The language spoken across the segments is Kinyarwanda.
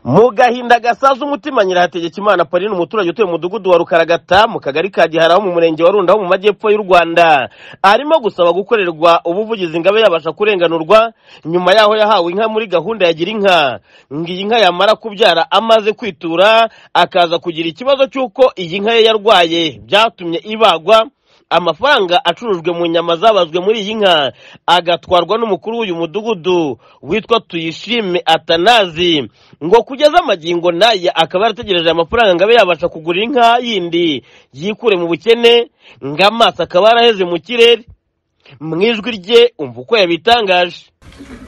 mu gahinda gasaza umutima nyirahategeka imana paulina umuturage utuye mu mudugudu wa rukaragata mu kagari ka gihara ho mu murenge wa runda ho mu majyepfo y'u rwanda arimo gusaba gukorerwa ubuvugizi ingabe yabasha kurenganurwa nyuma yaho yahawe inka muri gahunda ya gira inka ngo iyi nka yamara kubyara amaze kwitura akaza kugira ikibazo cy'uko iyi nka ye yarwaye byatumye ibagwa amafaranga acurujwe mu nyama zabazwe muri iyi nka agatwarwa n'umukuru w'uyu mudugudu witwa tuyishime atanazi ngo kugeza amagingo naye akaba yarategereje amafaranga ngo abe yabasha kugura inka yindi yikure mu bukene ngo amaso akaba yaraheze mu kirere mu ijwi rye umva uko yabitangaje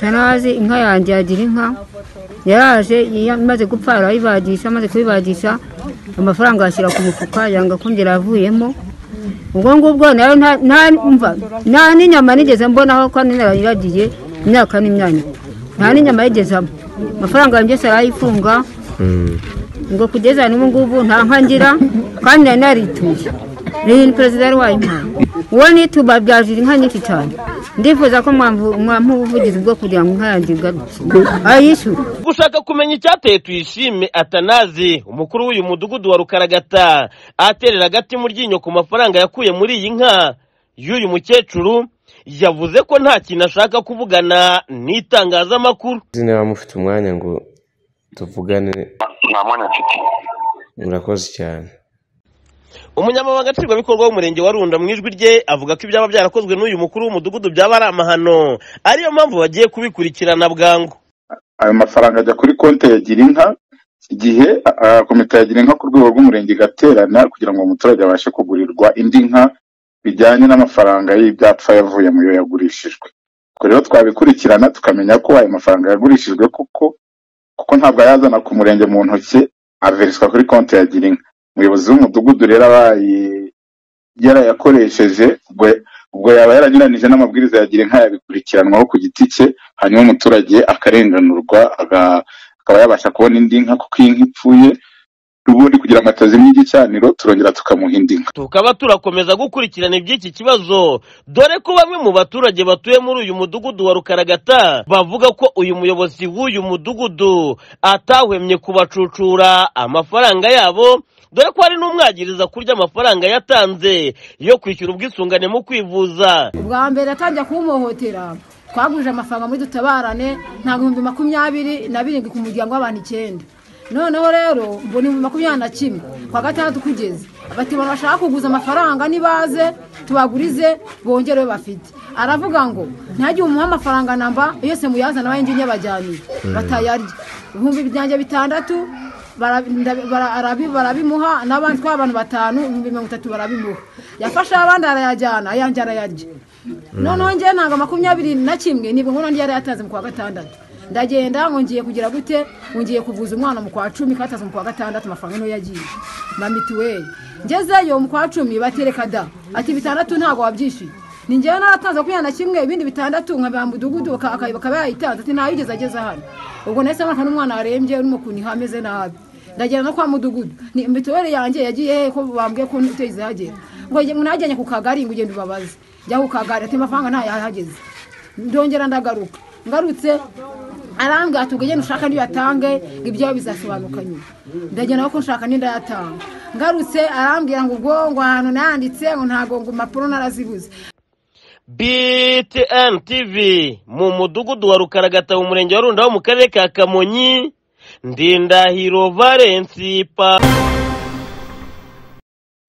tarazi inka yanjye yagira inka yaraje imaze gupfa arayibagisha amaze kuyibagisha amafaranga yashyira ku mufuka yanga kongera yavuyemo ubwo ngubwo nayo nta n'inyama nigeze mbonaho kandi narayiragiye imyaka n'imyanya nta n'inyama yigezamo amafaranga yanjye yose arayifunga ngo kugeza n'ubu ngubu nta nka ngira kandi nari narituye ni perezida yari wayimpaye uwo nituba byajira inka nyinshi cyane ndifuza ko mwampa ubuvugizi bwo kugira ngo inka yanjye ayishyure gushaka kumenya icyateye tuyishime atanazi umukuru w'uyu mudugudu wa rukaragata aterera agati mu ryinyo ku mafaranga yakuye muri iyi nka y'uyu mukecuru yavuze ko nta kintu ashaka kuvugana n'itangazamakuru niba mufite umwanya ngo tuvugane nta mwanya mfite murakoze cyane umunyamabanga nshingwabikorwa w'umurenge wa runda mu ijwi rye avuga ko ibyaba byarakozwe n'uyu mukuru w'umudugudu byaba ari amahano ariyo mpamvu bagiye kubikurikirana bwangu ayo mafaranga ajya kuri konti ya girinka igihe komite ya girinka ku rwego rw'umurenge igaterana kugira ngo umuturage abashe kugurirwa indi nka bijyanye n'amafaranga y'ibyapfa yavuye mu yo yagurishijwe ubwo rero twabikurikirana tukamenya ko ayo mafaranga yagurishijwe koko kuko ntabwo ayazana ku murenge mu ntoki averiswa kuri konti ya girinka umuyobozi w'umudugudu rero abaye yarayakoresheje ubwo yaba yaranyuranije n'amabwiriza yagira inka yabikurikiranwaho ku giti cye hanyuma umuturage akarenganurwa akaba yabasha kubona indi nka kuko iyi nka ipfuye ubundi kugira ngo atazimya igicaniro turongera tukamuha indi nka tukaba turakomeza gukurikirana iby'iki kibazo dore ko bamwe mu baturage batuye muri uyu mudugudu wa rukaragata bavuga ko uyu muyobozi w'uyu mudugudu atahwemye kubacucura amafaranga yabo dore ko hari n'umwagiriza kurya amafaranga yatanze yo kwishyura ubwisungane mu kwivuza ubwa mbere atangiye kumuhohotera twagurije amafaranga muri dutabarane nta bihumbi makumyabiri na birindwi ku muryango w'abantu icyenda noneho rero mbona ibihumbi makumyabiri na kimwe kwa gatandatu kugeze bati abantu bashaka kuguza amafaranga nibaze tubagurize bongere bafite aravuga ngo ntajye umuha amafaranga namba yose muyazana abayingi nyabajyanire batayarya ibihumbi byanjye bitandatu barabimuha n'abandi twa abantu batanu ibihumbi mirongo itatu barabimuha yafashe abandi arayajyana ayandi arayarya noneho ngewe ntabwo makumyabiri na kimwe nibwo nkono yari yatanze mu kwa gatandatu ndagenda ngo ngiye kugira gute ngiye kuvuza umwana mu kwa cumi katazi mu kwa gatandatu amafaranga niyo yagiye na mituweli ngezeyo mu kwa cumi batereka da ati bitandatu ntabwo wabyishyuye ni ngewe naratanze makumyabiri na kimwe ibindi bitandatu nka mudugudu bakaba yayitanze ati ntayo igeze ageze hano ubwo nahise mbona n'umwana warembye urimo ukuntu hameze nabi ndagenda no kwa mudugudu ni mituweli yanjye yagiye he ko bambwiye ko uteze hagera ngo ntajyanye ku kagari ngo ugende ubabaze njya ku kagari ati amafaranga ntayahageze ndongera ndagaruka ngarutse aranga ati ugende ushaka niyo yatange ngo ibyawe bizasobanuka nyuma ndagenda ko nshaka n'inda yatanga ngarutse arambwira ngo ubwo ngo ahantu nayanditse ngo ntabwo ngo impapuro narazibuze btn tv mu mudugudu wa rukaragata mu murenge wa runda ho mu karere ka kamonyi ndindahiro valensi pa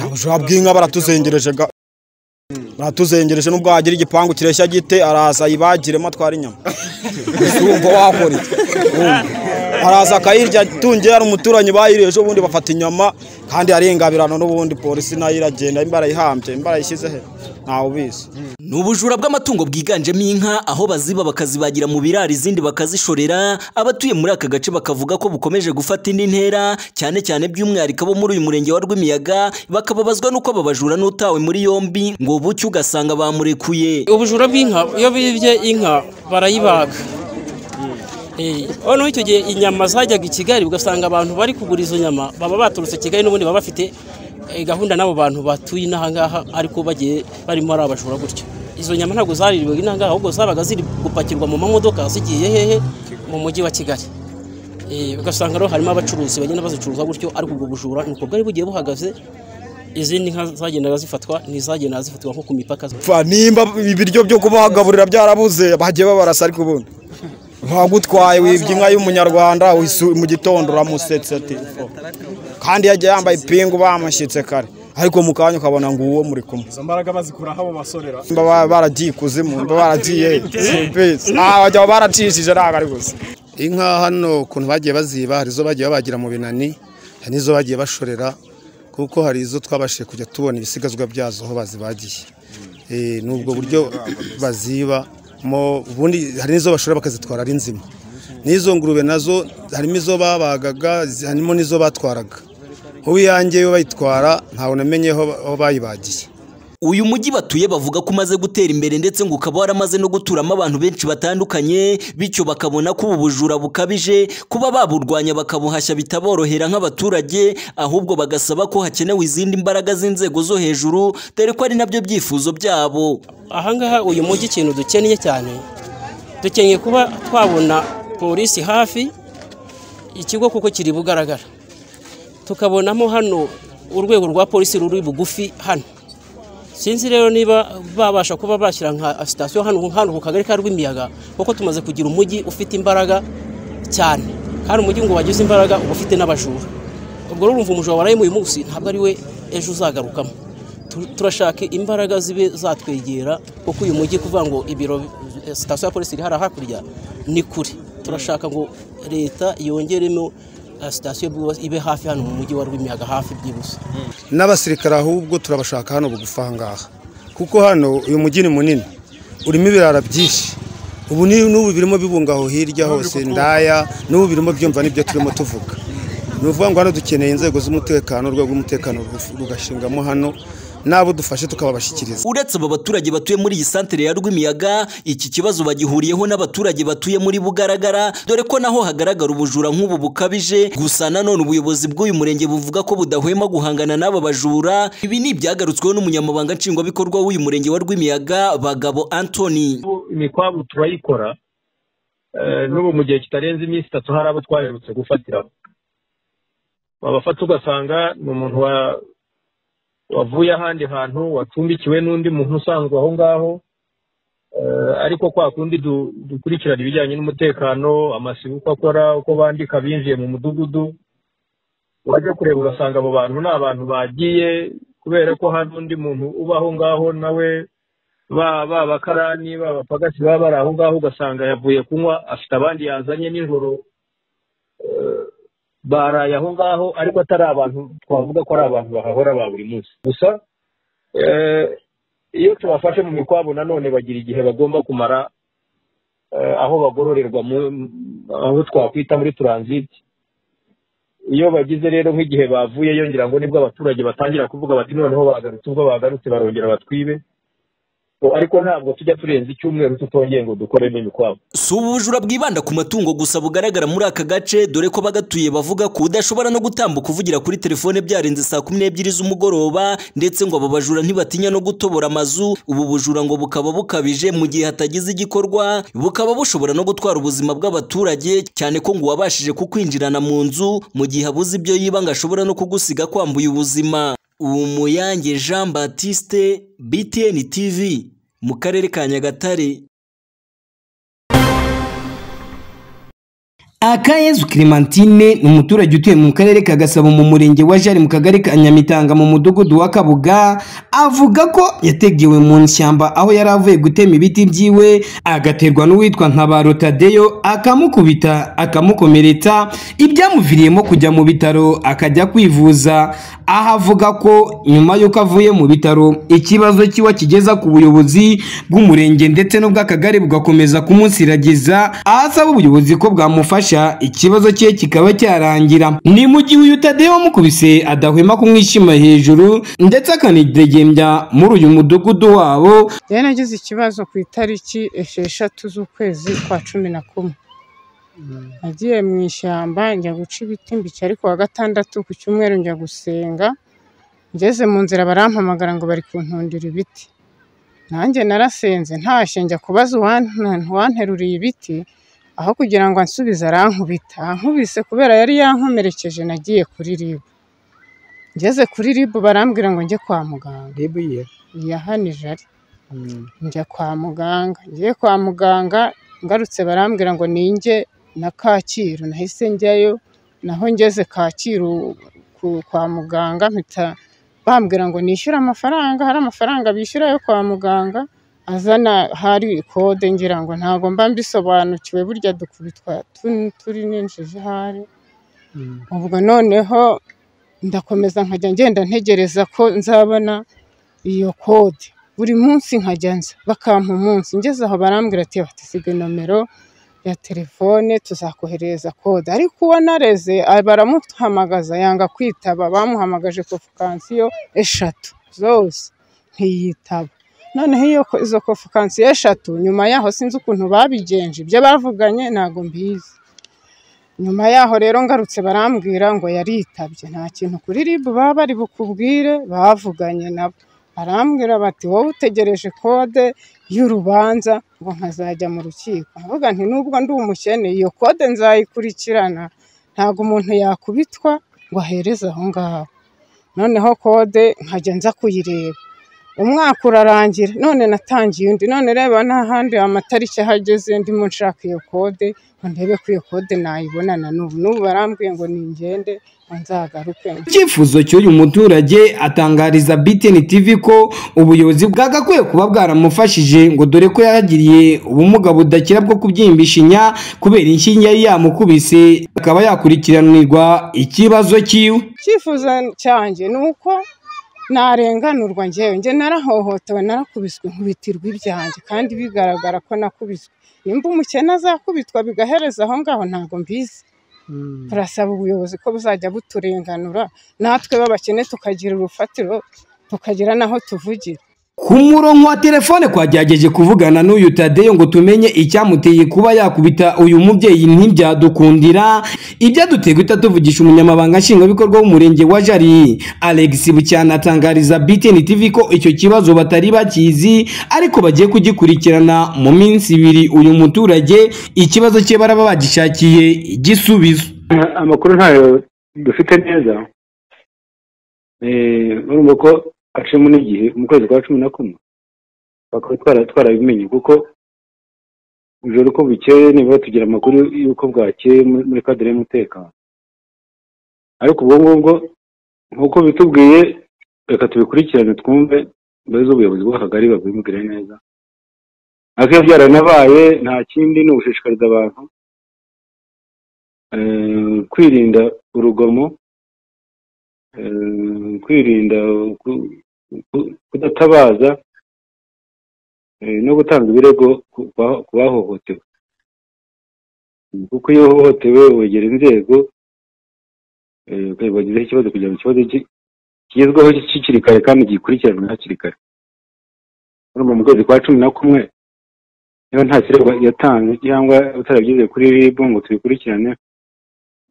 ubushaho bw'inka baratuzengereje ga baratuzengereje nubwo wagira igipangu kireshya gite araza ayibagiremo atwara inyama urumva wahore araza akayirya tungiye hari umuturanyi bayiriye ejo bundi bafata inyama kandi arengabirana n'ubundi polisi nayo iragenda imbara yihambye imbara yishyize he ntawe ubizi ni ubujura bw'amatungo bwiganjemo inka aho baziba bakazibagira mu biraro izindi bakazishorera abatuye muri aka gace bakavuga ko bukomeje gufata indi ntera cyane cyane by'umwihariko abo muri uyu murenge wa rwimiyaga bakababazwa n'uko aba bajura n'utawe muri yombi ngo bucye ugasanga bamurekuye ubujura bw'inka iyo bibye inka barayibaga noneho icyo gihe inyama zajyaga i kigali ugasanga abantu bari kugura izo nyama baba baturutse kigali n'ubundi baba bafite gahunda n'abo bantu batuye n'ahangaha ariko bagiye barimo ari abajura gutyo izo nyama ntabwo zaririwe n'ahangaha ahubwo zabaga ziri gupakirwa mu mamodoka zigiye hehe mu mujyi wa kigali Eh, ugasanga rero harimo abacuruzi bagenda bazicuruza gutyo ariko ubwo bujura nuko bwari bugiye buhagaze izindi nka zagendaga zifatwa ntizagendaga zifatwa nko ku mipaka Pfa, nimba ibiryo byo kubagaburira byarabuze bagiye babarasa ariko ubundi wagutwaye wibye inka y'umunyarwanda wisu- mu gitondo uramusetse ati "Pfa." kandi yagiye yambaye ipingu bamushyitse kare ariko mu kanya ukabona ngo uwo muri kumwe izo mbaraga bazikura aho basorera Mba ba- baragiye ikuzimu mba baragiye Peace. Ah, wagira ngo baracishije ntabwo ari gusa inka hano ukuntu bagiye baziba hari izo bagiye babagira mu binani hari n'izo bagiye bashorera kuko hari izo twabashije kujya tubona ibisigazwa byazo aho bazibagiye Eh, ni ubwo buryo baziba mo ubundi hari n'izo bashora bakazitwara ari nzima n'izo ngurube nazo harimo izo babagaga zi- harimo n'izo batwaraga ubu iyanjye yo bayitwara ntawe namenye aho aho bayibagiye uyu mujyi batuye bavuga ko umaze gutera imbere ndetse ngo ukaba waramaze no guturamo abantu benshi batandukanye bityo bakabona ko ubu bujura bukabije kuba baburwanya bakabuhashya bitaborohera nk'abaturage ahubwo bagasaba ko hakenewe izindi mbaraga z'inzego zo hejuru dore ko ari nabyo byifuzo byabo ahangaha uyu mujyi ikintu dukeneye cyane dukeneye kuba twabona polisi hafi ikigo kuko kiri bugaragara tukabonamo hano urwego rwa polisi ruri bugufi hano sinzi rero niba babasha kuba bashyira nka sitasiyo hano hano ku kagari ka rw'imiyaga kuko tumaze kugira umujyi ufite imbaraga cyane kandi umujyi ngo wagize imbaraga uba ufite n'abajura ubwo rero urumva umujura warayemo uyu munsi ntabwo ari we ejo uzagarukamo Tu- turashaka imbaraga zibe zatwegera kuko uyu mujyi kuvuga ngo ibiro eh, sitasiyo ya polisi iri hariya hakurya ni kure turashaka ngo leta yongeremo eh, sitasiyo bwubatse ibe hafi hano mu mujyi wa rw'imiyaga hafi byibuze n'abasirikare ahubwo turabashaka hano bugufi aha ngaha kuko hano uyu mujyi ni munini urimo ibirara byinshi ubu ni- n'ubu birimo bibunga aho hirya hose ndaya n'ubu birimo byumva n'ibyo turimo tuvuga ni ukuvuga ngo hano dukeneye inzego z'umutekano urwego rw'umutekano rugaf- rugashingamo hano n'abo dufashe tukababashyikiriza uretse aba baturage batuye muri iyi santere ya rw'imiyaga iki kibazo bagihuriyeho n'abaturage batuye muri bugaragara dore ko naho hagaragara ubujura nk'ubu bukabije gusa nanone ubuyobozi bw'uyu murenge buvuga ko budahwema guhangana n'aba bajura ibi ni ibyagarutsweho n'umunyamabanga nshingwabikorwa w'uyu murenge wa rw'imiyaga bagabo antoni imikwabu turayikora Eh, n'ubu mu gihe kitarenze iminsi itatu hari abo twaherutse gufatiraho wabafata ugasanga ni umuntu wa- wavuye ahandi hantu wacumbikiwe n'undi muntu usanzwe aho ngaho Eh, ariko kwa kundi du- dukurikirana ibijyanye n'umutekano amasibo uko akora uko bandika binjiye mu mudugudu wajya kureba ugasanga abo bantu ni abantu bagiye kubera ko hari undi muntu uba aho ngaho nawe ba ba bakarani ba bapagasi baba bari aho ngaho ugasanga yavuye kunywa afite abandi yazanye nijoro Eh, baraye aho ngaho ariko atari abantu twavuga ko ari abantu bahahora ba buri munsi gusa eh, iyo tubafashe mu mikwabo nanone bagira igihe bagomba kumara eh, aho bagororerwa mu- aho twakwita muri turanziti iyo bagize rero nk'igihe bavuyeyo ngira ngo nibwo abaturage batangira kuvuga bati noneho bagarutse ubwo bagarutse barongera batwibe Ubu ariko ntabwo tujya turenza icyumweru tutongeye ngo dukore n'imikwabu si ubu bujura bwibanda ku matungo gusa bugaragara muri aka gace dore ko bagatuye bavuga ko udashobora no gutambuka uvugira kuri telefone byarenze saa kumi n'ebyiri z'umugoroba ndetse ngo aba bajura ntibatinya no gutobora amazu ubu bujura ngo bukaba bukabije mu gihe hatagize igikorwa bukaba bushobora no gutwara ubuzima bw'abaturage cyane ko ngo uwabashije kukwinjirana mu nzu mu gihe abuze ibyo yiba ngo ashobora no kugusiga kwambuye ubuzima umuyange jean batiste btn tv mu karere ka nyagatare akayezu clementine ni umuturage utuye mu karere ka gasabo mu murenge wa jari mu kagari ka nyamitanga mu mudugudu wa kabuga avuga ko yategewe mu ishyamba aho yari avuye gutema ibiti byiwe agaterwa n'uwitwa nkabaro tadeyo akamukubita akamukomeretsa ibyamuviriyemo kujya mu bitaro akajya kwivuza aho avuga ko nyuma y'uko avuye mu bitaro ikibazo kiwe akigeza ku buyobozi bw'umurenge ndetse n'ubw'akagari bugakomeza kumunsiragiza aho asaba ubuyobozi ko bwamufasha ikibazo cye kikaba cyarangira ni mu gihe uyu tadeyo wamukubise adahwema kumwishima hejuru ndetse akanidegembya muri uyu mudugudu wabo rero nagize ikibazo ku itariki esheshatu z'ukwezi kwa cumi na kumwe nagiye mu ishyamba njya guca ibiti mbica ariko wa gatandatu ku cyumweru njya gusenga ngeze mu nzira barampamagara ngo bari kuntundira ibiti nanjye narasenze ntashye njya kubaza uwan- uwanteruriye ibiti aho kugira ngo ansubize arankubita ankubise kubera yari yankomerekeje nagiye kuri ribu ngeze kuri ribu barambwira ngo njye kwa muganga ribu ye iya hano ijari njya kwa muganga ngiye kwa muganga ngarutse barambwira ngo ninjye na kacyiru nahise njyayo naho ngeze kacyiru ku- kwa muganga mpita bambwira ngo nishyure amafaranga hari amafaranga bishyura yo kwa muganga azana hari kode ngira ngo ntabwo mba mbisobanukiwe burya dukubitwa tu- turi ninjije ahari ubwo noneho ndakomeza nkajya ngenda ntegereza ko nzabona iyo kode buri munsi nkajya nza bakampa umunsi ngeze aho barambwira ati batisiga nomero ya telefone tuzakoherereza kode ariko uwo nareze a- baramuhamagaza yanga kwitaba bamuhamagaje kofukansiyo eshatu zose ntiyitaba noneho iyo ko- izo kofukansiyo eshatu nyuma yaho sinzi ukuntu babigenje ibyo bavuganye ntabwo mbizi nyuma yaho rero ngarutse barambwira ngo yaritabye nta kintu kuri ribu baba bari bukubwire bavuganye nabo barambwira bati wowe utegereje kode y'urubanza ngo nkazajya mu rukiko mvuga nti nubwo ndi umukene iyo kode nzayikurikirana ntabwo umuntu yakubitwa ngo ahereze aho ngaho noneho kode nkajya nza kuyireba umwaka urarangira none natangiye undi none reba n'ahandi amatariki ahageze ndimo nshaka iyo kode ngo ndebe ko iyo kode nayibona na n'ubu n'ubu barambwiye ngo ningende ngo nzagaruke icyifuzo cy'uyu muturage atangariza BTN TV ko ubuyobozi bwagakwiye kuba bwaramufashije ngo dore ko yaragiriye ubumuga budakira bwo kubyimbisha inya kubera inshinge yari yamukubise akaba yakurikiranirwa ikibazo cyiwe icyifuzo cyanjye ni uko narenganurwa njyewe njye narahohotewe narakubiswe nkubitirwa ibyanjye kandi bigaragara ko nakubiswe nimba umukene azakubitwa bigahereza aho ngaho ntabwo mbizi turasaba ubuyobozi ko buzajya buturenganura natwe b'abakene tukagira urufatiro tukagira n'aho tuvugira ku murongo wa telefone twagerageje kuvugana n'uyu tadeyo ngo tumenye icyamuteye kuba yakubita uyu mubyeyi ntibyadukundira ibyaduteye guhita tuvugisha umunyamabanga nshingwabikorwa w'umurenge wa jari alex bucyana atangariza btn tv ko icyo kibazo batari bakizi ariko bagiye kugikurikirana mu minsi ibiri uyu muturage ikibazo cye baraba bagishakiye igisubizo amakuru ntayo dufite neza Eh, urumva ko aciyemo n'igihe mu kwezi kwa cumi na kumwe bakaba twara- twarabimenye kuko ijoro uko bukeye nibura tugira amakuru y'uko bwakeye muri muri kadere y'umutekano ariko ubwo ngubwo nk'uko bitubwiye reka tubikurikirane twumve mbere z'ubuyobozi bw'akagari babimubwire neza ariko iyo byaranabaye nta kindi ni ugushishikariza abantu eh, kwirinda urugomo eh, kwirinda ku- ku- kudatabaza eh, no gutanga ibirego ku ba- ku bahohotewe kuko iyo uhohotewe wegera inzego eh, ukayibagezaho ikibazo kugira ngo ikibazo ki- kigezweho kikiri kare kandi gikurikiranwe hakiri kare urumva mu kwezi kwa cumi na kumwe niba nta kirego yatanze cyangwa utarabyize kuri rib ngo tubikurikirane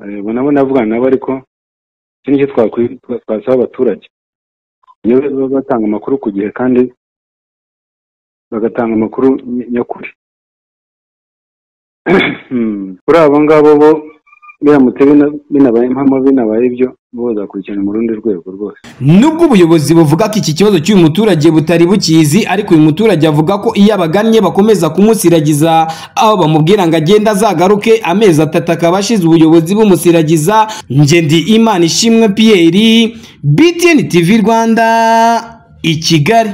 eh, ubwo nabo navugana nabo ariko iki nicyo twakwi- twa- twasaba abaturage iyo baba batanga amakuru ku gihe kandi bagatanga amakuru ny- nyakuri Hmm. kuri abo ngabo bo biramutse bina- binabaye impamo binabaye ibyo bo bazakurikirana mu rundi rwego rwose nubwo ubuyobozi buvuga ko iki kibazo cy'uyu muturage butari bukizi ariko uyu muturage avuga ko iyo abagannye bakomeza kumusiragiza aho bamubwira ngo agende azagaruke amezi atatu akaba ashize ubuyobozi bumusiragiza nge ndi imana ishimwe piyeri btn tv rwanda i kigali